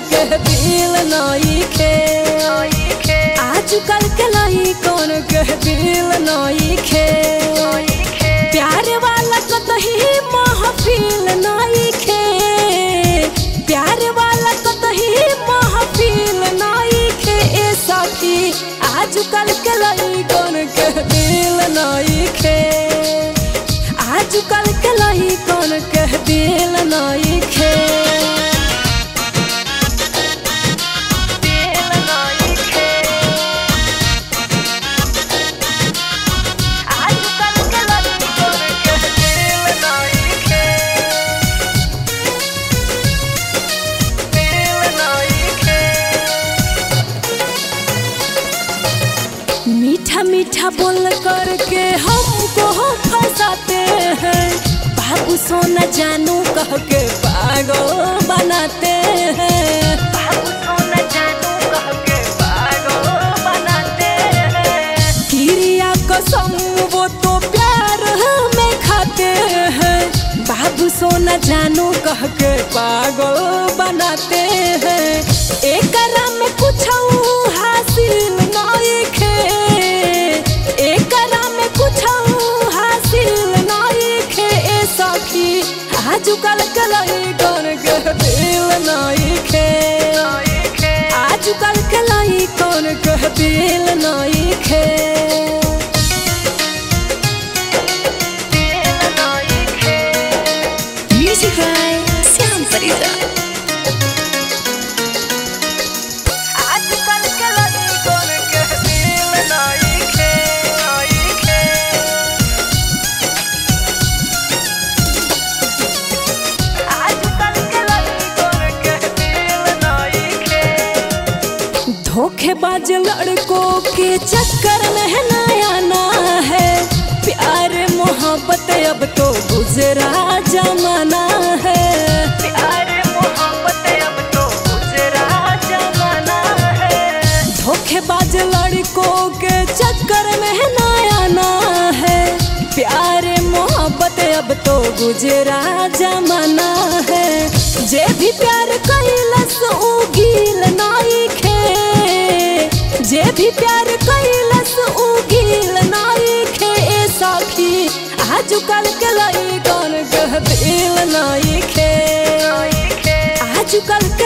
के दिल नई खे आजकल के लाई कौन के दिल नई खे प्यार वाला कतही महफिल नई खे प्यार वाला कतही महफिल नई खे ए सखी आजकल के लाई कौन के दिल नई खे आजकल के लाई कौन के दिल नई खे दिल नई खे आजकल के लाई कौन के दिल नई खे दिल नई खे मीठा मीठा बोल करके हमको फंसाते हैं बाबू सोना जानू कह के पागल बनाते हैं बाबू सोना जानू कह के पागल बनाते हैं किरिया कसम वो तो प्यार में खाते हैं बाबू सोना जानू कह के पागल बनाते हैं एक में कुछ हासिल नहीं खे एक में कुछ हासिल नहीं खे ए सखी आजकल के लाई कौन के दिल नहीं खे आजकल के लाई कौन के दिल नहीं खे दिल नहीं खे Music by Siam Farida. आजकल के लाई कौन के दिल नहीं खे नहीं खे आजकल के लाई कौन के दिल नहीं खे धोखेबाज लड़कों के चक्कर में है नया ना है प्यार मोहब्बत अब तो गुजरा जमाना है प्यार मोहब्बत अब तो गुजरा जमाना है धोखेबाज लड़कों के चक्कर में है नया ना है प्यार मोहब्बत अब तो गुजरा जमाना है जे भी प्यार कैलस उ गिल नाई खे जे भी प्यार कैलस उ गिल नाई खे ए सखी आजकल के लाई कौन के दिल नाई खे आजकल के